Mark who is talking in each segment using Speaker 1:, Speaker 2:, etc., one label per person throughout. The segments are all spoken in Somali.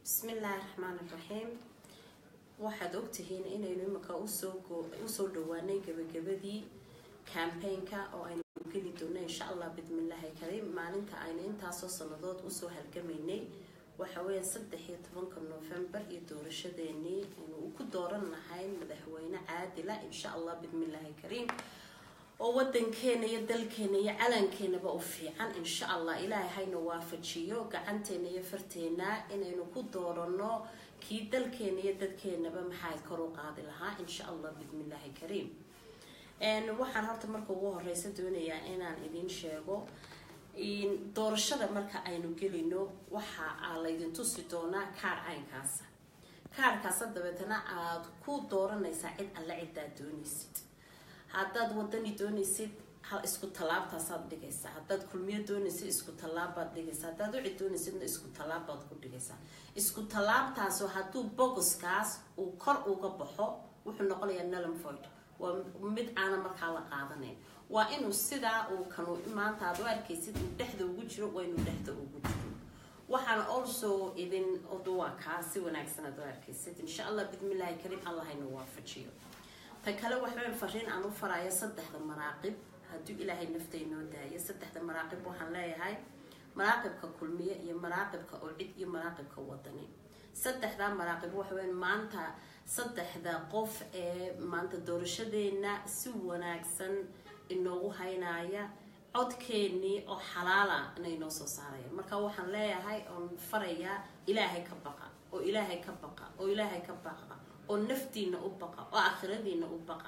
Speaker 1: bismillaahi raxmaan iraxiim waxaad ogtihiin inaynu imika usoo dhawaanay gabagabadii cambaynka oo aynu geli doonno insha allah bidmillaahi kariim maalinta aynu intaasoo sanadood usoo halgamaynay waxa weeya saddex iyo tobanka novembar iyo doorashadeenii aynu ku dooran lahayn madaxweyne caadila insha allah bidmillaahi kariim oo wadankeena iyo dalkeena iyo calankeenaba u fiican insha allah ilaahay hayna waafajiyo gacanteena iyo farteena inaynu ku dooranno kii dalkeena iyo dadkeenaba maxaa kor u qaadi lahaa insha allah bidmillaahi kariim waxaan horta marka ugu horeysa doonayaa inaan idiin sheego doorashada marka aynu gelino waxa laydin tusi doonaa kaar caynkaasa kaarkaasa dabeetana aada ku dooranaysaa cid alle cidaad doonaysid haddaad wadani doonaysid hal isku tallaabtaasaad dhigaysaa haddaad kulmiyo doonaysid isku tallaabbaad dhigaysaa haddaad ucid doonaysidna isku tallaabbaad ku dhigaysaa isku tallaabtaasoo hadduu bogoskaas uu kor uga baxo wuxuu noqonayaa nalmfoyd waa mid aana markaa la qaadanayn waa inuu sidaa uu kanu maanta aad u arkaysid uu dhexda ugu jiro waa inuu dhexda ugu jiro waxaan also idin oduwaa kaa si wanaagsan aad u arkaysid insha allah bidmillaahi kariim allah hayna waafajiyo ta kale waxaan fariin aan u farayo saddexda maraaqib hadduu ilaahay nafta inoo daayo saddexda maraaqib waxaan leeyahay maraaqibka kulmiye iyo maraaqibka ocid iyo maraaqibka wadani saddexdaa maraaqib waxaweyn maanta saddexda qof ee maanta doorashadeena si wanaagsan inoogu haynaya codkeennii oo xalaala inay noo soo saarayaan marka waxaan leeyahay oon farayaa ilaahay ka baqa oo ilaahay ka baqa oo ilaahay ka baqa oo naftiina u baqa oo aakhiradiina u baqa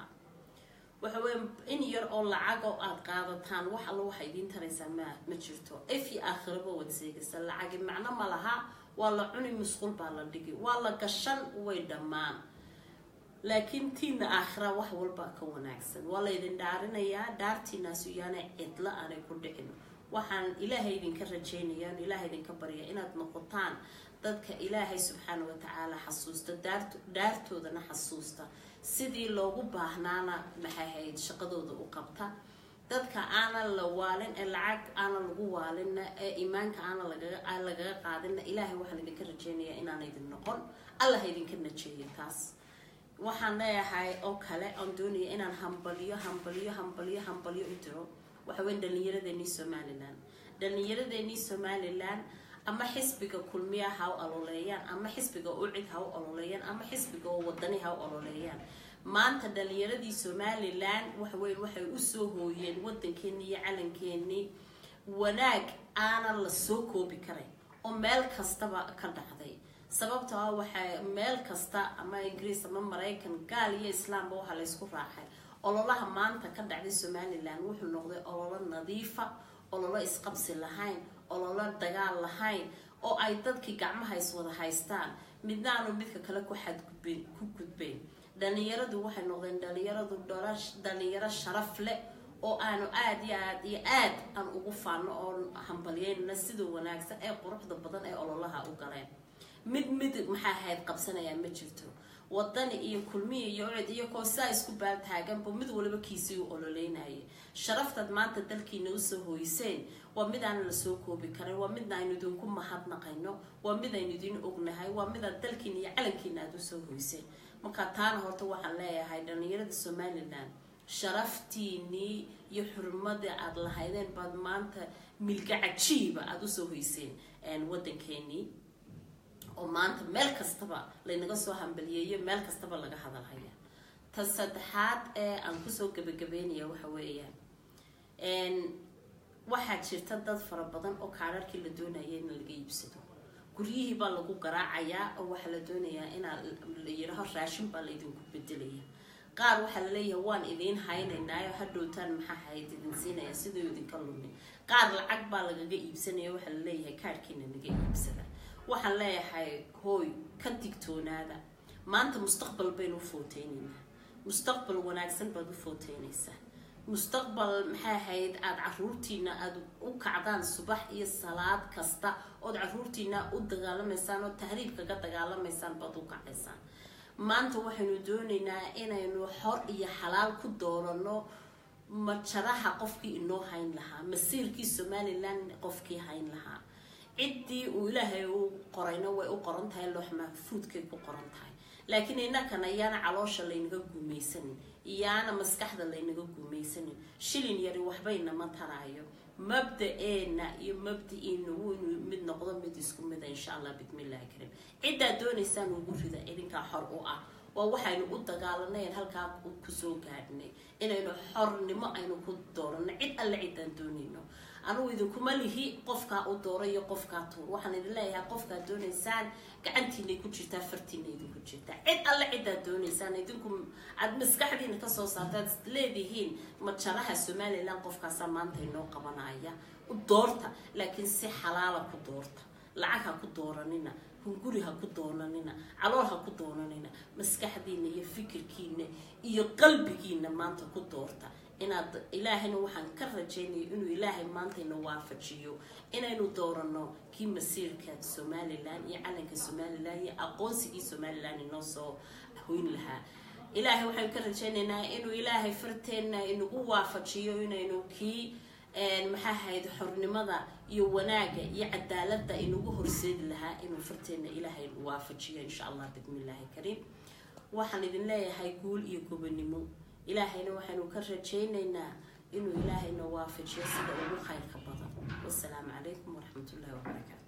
Speaker 1: waxa weya in yar oo lacag oo aada qaadataan wax alla waxa idiin taraysaa ma ma jirto efi aakhiraba wad seegaysa lacagi macno ma laha waa la cuni musqul baa la dhigi waa la gashan way dhammaan laakiin tiina aakhira wax walba ka wanaagsan waa laydin dhaarinayaa dhaartiinaasu yaana cidlo aanay ku dhicin waxaan ilaahay idinka rajeynaya on ilaahay idinka barya inaad noqotaan dadka ilaahay subxaana watacaala xasuusta dhaartoodana xasuusta sidii loogu baahnaana maxay hayd shaqadooda u qabta dadka aanan la waalin ee lacag aanan lagu waalinna ee iimaanka aanan lagaga qaadinna ilaahay waxaan idinka rajeynayaa inaana idin noqon allah idinka najeeyo taas waxaan leeyahay oo kale oon doonaya inaan hambaliyo hambaliyo hambaliyo hambaliyo u diro waxaweyn dhalinyaradeenii somalilan dhalinyaradeenii somalilan ama xisbiga kulmiya ha u ololeeyaan ama xisbiga ucid ha u ololeeyaan ama xisbiga oo wadani ha u ololeeyaan maanta dhalinyaradii somalilan waxaweyn waxay usoo hooyeen wadankeenii iyo calankeenii wanaag aanan la soo koobi karay oo meel kastaba ka dhacday sababtoo ah waxaa meel kasta ama ingiriis ama maraykan gaal iyo islaamba waxaa laysku raacay ololaha maanta ka dhacday somalilan wuxuu noqday ololo nadiifa ololo isqabsi lahayn ololo dagaal lahayn oo ay dadkii gacmaha iswada haystaan midna aanu midka kale ku xadgudben ku gudbeyn dhalinyaradu waxay noqdeen dhalinyaradu dhalinyaro sharaf leh oo aanu aada iyo aad iyo aad aan ugu faano oon hambalyeynana sida wanaagsan ee quruxda badan ee ololaha u galeen mid mid maxaa ahayd qabsanayaa ma jirto wadani iyo kulmiya iyo cid iyo koo sidaa isku baaltaaganba mid waliba kiisii u ololeynayay sharaftaad maanta dalkiina usoo hooyseen waa mid aan lasoo koobi karin waa midna aynu idinku mahadnaqayno waa mid aynu idin ognahay waa midaad dalkiina iyo calankiina aada usoo hoyseen marka taana horta waxaan leeyahay dhalinyarada somalilan sharaftiinii iyo xurmadii aada lahaydeen baad maanta milga cajiiba aada usoo hoyseen wadankeenii oo maanta meel kastaba laynaga soo hambaliyeeyo meel kastaba laga hadalhaya ta saddexaad ee aan kusoo gabagabeynaya waxa weeyaan waxaa jirta dad fara badan oo kaararkii la doonaya in laga iibsado guryihii baa lagu garaacayaa oo waxaa la doonayaa inaa la yidhaaho raashin baa laydinku bedelaya qaar waxaa laleeyahay waan idiin haynaynaayo hadhowtaan maxaa hayd idin siinaya siduu idinka lumi qaar lacag baa lagaga iibsanaya waxaa laleeyahay kaarhkiina naga iibsada waxaan leeyahay hooy ka digtoonaada maanta mustaqbal baynu u footeynaynaa mustaqbal wanaagsan baad u footeynaysaa mustaqbal maxay ahayd aada caruurtiina aada u kacdaan subax iyo salaad kasta ood caruurtiina u dagaalamaysaan oo tahriib kaga dagaalamaysaan baad u kacaysaan maanta waxaynu doonaynaa inaynu xor iyo xalaal ku doorano majaraha qofkii inoo hayn lahaa masiirkii somalilan qofkii hayn lahaa ciddii uu ilaahay u qorayna way u qoran tahay loox mahfuudkay ku qoran tahay laakiin innakana iyaana caloosha laynaga guumaysanin iyaana maskaxda laynaga guumaysanin shilin yari waxbaynama taraayo mabda-eena iyo mabda-iina wuu inuu mid noqdo mid isku mida insha allah bismillahi karim ciddaad doonaysaan ugu rida idinkaa xor u ah waa waxaynu u dagaalanayn halkaa kusoo gaadhnay inaynu xornimo aynu ku dooranno cid alle ciddaan doonayno anugu idinkuma lihi qofkaa u doora iyo qofkaa tuur waxaan idin leeyahay qofkaad doonaysaan gacantiinay ku jirtaa fartiina idinku jirtaa cid alle ciddaad doonaysaan idinku aad maskaxdiina kasoo saartaad leedihiin majaraha somalilan qofkaasaa maanta inoo qabanaya u doorta laakiin si xalaala ku doorta lacag ha ku dooranina hunguri ha ku doonanina calool ha ku doonanina maskaxdiina iyo fikirkiina iyo qalbigiina maanta ku doorta inaad ilaahayna waxaan ka rajaynaya inuu ilaahay maantayna waafajiyo inaynu doorano kii masiirka somalilan iyo calanka somalilan iyo aqoonsigii somalilan inoo soo hoyn lahaa ilaahay waxaynu ka rajaynaynaa inuu ilaahay farteenna inagu waafajiyo inaynu kii maxaa ahayd xornimada iyo wanaaga iyo cadaaladda inagu horseedi lahaa inuu farteenna ilaahay waafajiyo insha allah bismillaahi kariim waxaan idin leeyahay guul iyo gobonimo ilaahayna waxaynu ka rajaynaynaa inuu ilaahayna waafajiyo sida ugu khayrka badan wasalaamu calaykum waraxmatullahi wabarakaatu